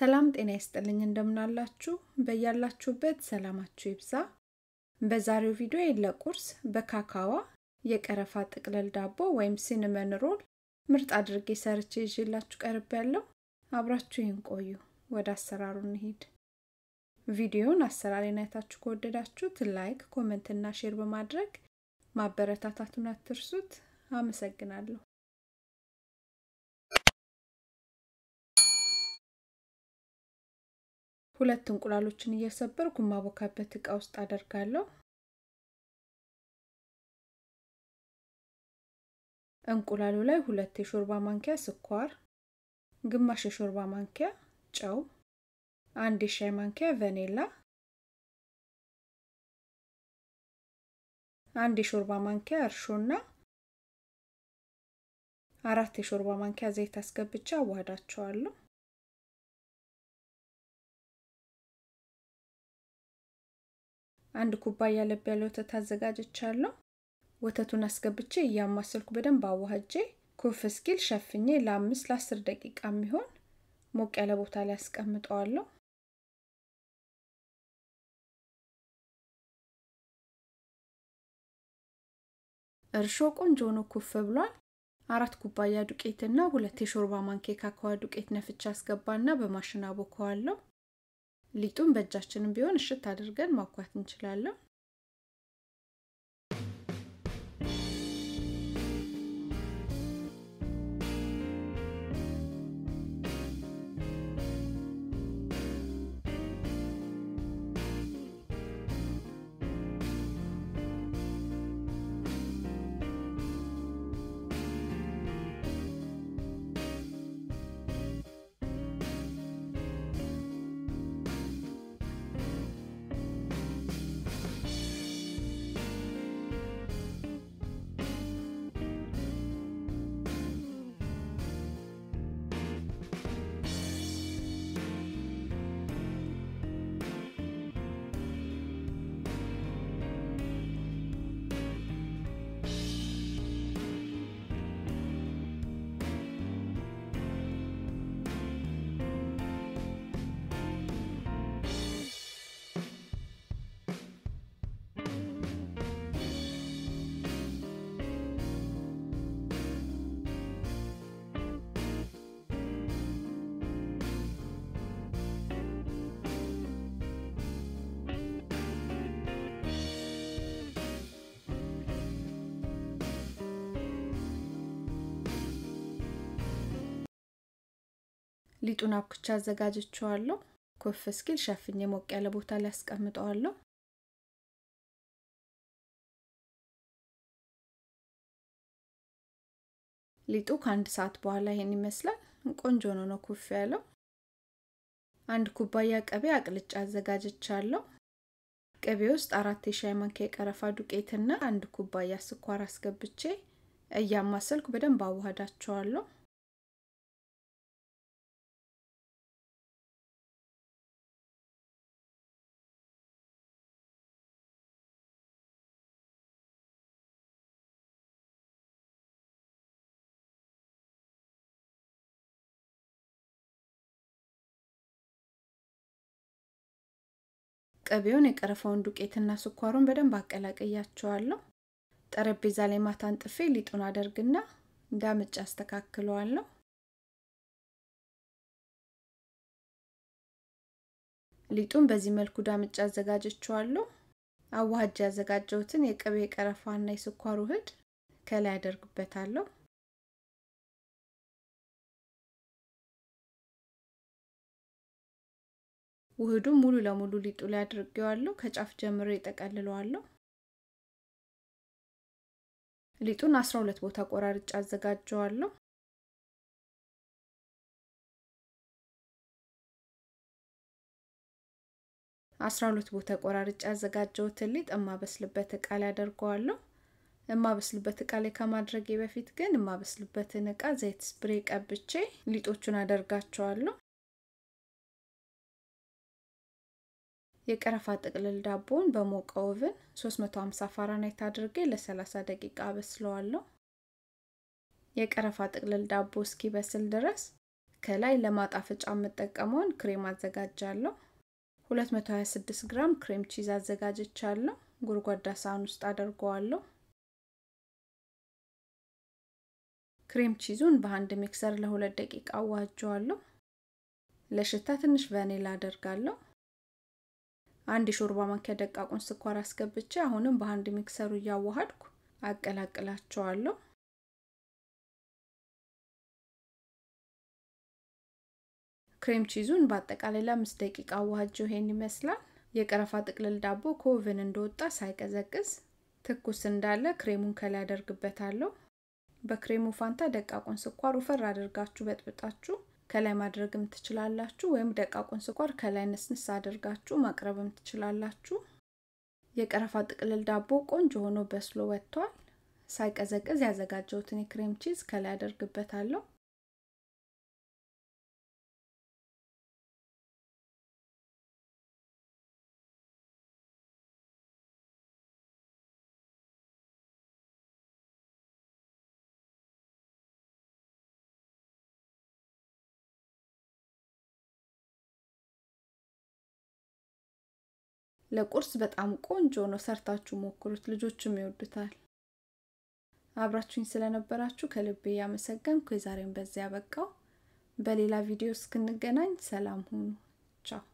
ሰላም ጤና ይስጥልኝ እንደምናላችሁ በያላችሁበት ሰላማችሁ ይብዛ። በዛሬው ቪዲዮ ለቁርስ በካካዋ የቀረፋ ጥቅልል ዳቦ ወይም ሲንመን ሮል ምርጥ አድርጌ ሰርቼ ይዤላችሁ ቀርብ ያለው አብራችሁ ይህን ቆዩ። ወደ አሰራሩ እንሂድ። ቪዲዮውን አሰራሬን አይታችሁ ከወደዳችሁት ላይክ፣ ኮመንት እና ሼር በማድረግ ማበረታታቱን አትርሱት። አመሰግናለሁ። ሁለት እንቁላሎችን እየሰበርኩ ማቦካበት እቃ ውስጥ አደርጋለሁ። እንቁላሉ ላይ ሁለት የሾርባ ማንኪያ ስኳር፣ ግማሽ የሾርባ ማንኪያ ጨው፣ አንድ የሻይ ማንኪያ ቫኒላ፣ አንድ የሾርባ ማንኪያ እርሾና አራት የሾርባ ማንኪያ ዘይት አስገብቼ አዋህዳቸዋለሁ። አንድ ኩባያ ለብ ያለ ወተት አዘጋጅቻለሁ። ወተቱን አስገብቼ እያማሰልኩ በደንብ አዋህጄ ኩፍ እስኪል ሸፍኜ ለአምስት ለአስር ደቂቃ የሚሆን ሞቅ ያለ ቦታ ላይ አስቀምጠዋለሁ። እርሾ ቆንጆ ሆኖ ኩፍ ብሏል። አራት ኩባያ ዱቄትና ሁለት የሾርባ ማንኪያ ካካዋ ዱቄት ነፍቻ አስገባና በማሽን አቦከዋለሁ። ሊጡን በእጃችንም ቢሆን እሽት አድርገን ማኳት እንችላለን። ሊጡን አብኩቻ አዘጋጅቼዋለሁ። ኮፍ እስኪል ሸፍኜ ሞቅ ያለ ቦታ ላይ አስቀምጠዋለሁ። ሊጡ ከአንድ ሰዓት በኋላ ይሄን ይመስላል። ቆንጆ ነው ነው ኩፍ ያለው። አንድ ኩባያ ቅቤ አቅልጫ አዘጋጅቻለሁ። ቅቤ ውስጥ አራት የሻይ ማንኪያ የቀረፋ ዱቄትና አንድ ኩባያ ስኳር አስገብቼ እያማሰልኩ በደንብ አዋህዳቸዋለሁ። ቅቤውን የቀረፋውን ዱቄትና ስኳሩን በደንብ አቀላቅያቸዋለሁ። ጠረጴዛ ላይ ማታ አንጥፌ ሊጡን አደርግና እንዳምጭ አስተካክለዋለሁ። ሊጡን በዚህ መልኩ ዳምጭ አዘጋጀቸዋለሁ። አዋሃጅ ያዘጋጀሁትን የቅቤ የቀረፋና የስኳር ውህድ ከላይ አደርግበታለሁ። ውህዱን ሙሉ ለሙሉ ሊጡ ላይ አድርጌዋለሁ። ከጫፍ ጀምሬ ጠቀልለዋለሁ። ሊጡን 12 ቦታ ቆራርጬ አዘጋጀዋለሁ። አስራ ሁለት ቦታ ቆራርጬ ያዘጋጀሁትን ሊጥ የማበስልበት እቃ ላይ አደርገዋለሁ። የማበስልበት እቃ ላይ ከማድረጌ በፊት ግን የማበስልበትን እቃ ዘይት ስፕሬ ቀብቼ ሊጦቹን አደርጋቸዋለሁ። የቀረፋ ጥቅልል ዳቦውን በሞቀ ኦቭን 350 ፋራናይት አድርጌ ለ30 ደቂቃ አበስለዋለሁ። የቀረፋ ጥቅልል ዳቦ እስኪበስል ድረስ ከላይ ለማጣፈጫ የምጠቀመውን ክሬም አዘጋጃለሁ። 226 ግራም ክሬም ቺዝ አዘጋጅቻለሁ። ጎድጓዳ ሳህን ውስጥ አደርገዋለሁ። ክሬም ቺዙን በአንድ ሚክሰር ለሁለት ደቂቃ አዋህጀዋለሁ። ለሽታ ትንሽ ቫኒላ አደርጋለሁ። አንድ የሾርባ ማንኪያ ደቃቁን ስኳር አስገብቼ አሁንም በአንድ ሚክሰሩ እያዋሃድኩ አቀላቅላቸዋለሁ። ክሬም ቺዙን በአጠቃላይ ለአምስት ደቂቃ አዋሃጀው ይሄን ይመስላል። የቀረፋ ጥቅልል ዳቦ ከኦቨን እንደወጣ ሳይቀዘቅዝ ትኩስ እንዳለ ክሬሙን ከላይ አደርግበታለሁ። በክሬሙ ፋንታ ደቃቁን ስኳር ውፈር አድርጋችሁ በጥብጣችሁ ከላይ ማድረግም ትችላላችሁ፣ ወይም ደቃቁን ስኳር ከላይ ንስንስ አድርጋችሁ ማቅረብም ትችላላችሁ። የቀረፋ ጥቅልል ዳቦ ቆንጆ ሆኖ በስሎ ወጥቷል። ሳይቀዘቅዝ ያዘጋጀሁትን የክሬም ቺዝ ከላይ አደርግበታለሁ። ለቁርስ በጣም ቆንጆ ነው። ሰርታችሁ ሞክሩት፣ ልጆችም ይወዱታል። አብራችሁኝ ስለነበራችሁ ከልቤ እያመሰገንኩ የዛሬን በዚያ በቃው። በሌላ ቪዲዮ እስክንገናኝ ሰላም ሁኑ። ቻው